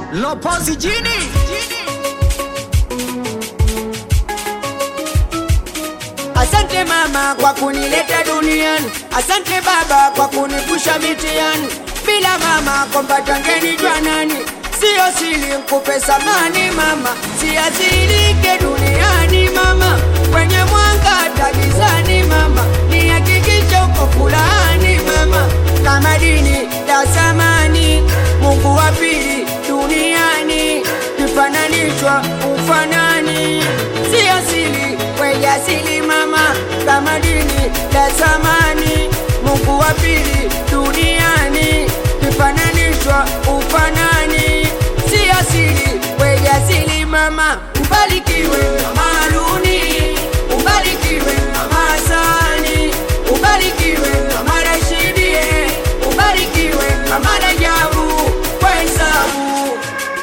Lopozi jini Asante mama kwa kunileta duniani, asante baba kwa kunipusha mitihani. Bila mama kompata ngenijua nani? Siyo siri nkupe samani mama, siasilike duniani mama, kwenye mwanga hata gizani mama, nihakikishe uko fulani mama, kama dini ya zamani, Mungu wa pili duniani, kifananishwa ufanani, siyo siri kwenye asili mama, kama dini ya zamani, Mungu wa pili duniani, kifananishwa ufanani, si asili kwenye asili mama, ubarikiwe mama Haruni, ubarikiwe mama Hasani, ubarikiwe mama Rashidi, ubarikiwe mama Rajabu kwa hesabu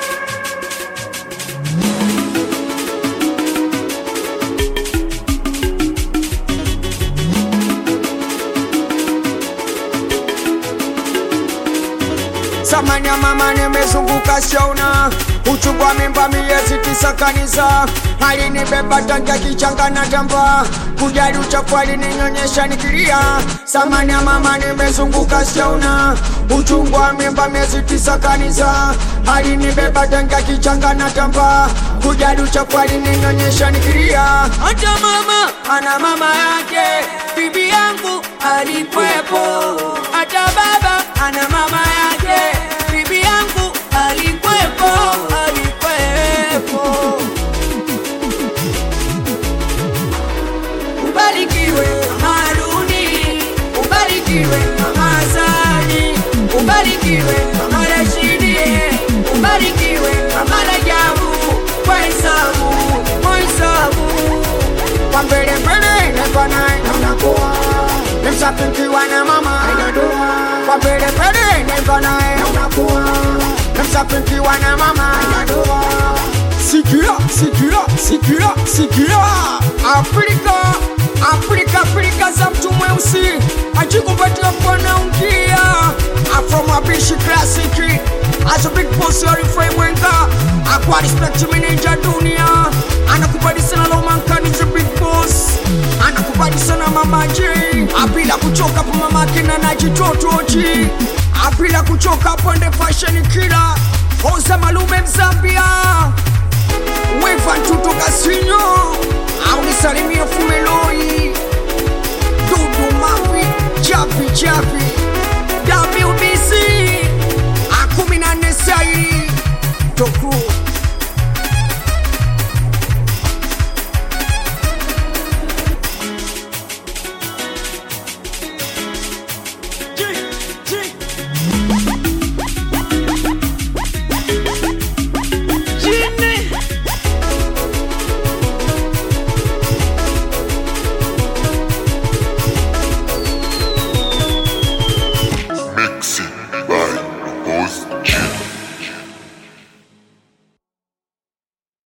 Samani ya mama nimezunguka shauna uchungu wa mimba miezi tisa kanisa alinibeba tangia kichanga na tamba kujali uchafu alininyonyesha nikilia Samani ya mama nimezunguka shauna uchungu wa mimba miezi tisa kanisa alinibeba tangia kichanga na tamba kujali uchafu alininyonyesha nikilia hata mama ana mama yake bibi yangu alikwepo hata baba ana mama yake bibi yangu alikwepo alikwepo ubarikiwe mama Haruni ubarikiwe mama Hasani ubarikiwe mama Rashidi ubarikiwe mama Rajabu kwa hesabu kwa hesabu kwa mbele mbele niko naye unakuwa nimsafikiwa na mama kwa mbele mbele niko naye unakuwa nimsafikiwa na mama sikia sikia sikia sikia Afrika Afrika Afrika za mtu mweusi ajikupatia kuona ungia Afro mabishi klasiki As a big boss you are frame wenga Akwa respect manager dunia Anakubali sana Lomankani the big boss Anakubali sana mama J Apila kuchoka pa mama kina na jitotoji Apila kuchoka pande fashion killer Oza malume Mzambia Weva ntuto kasinyo Au nisalimie fumeloi Dudu mavi Chapi chapi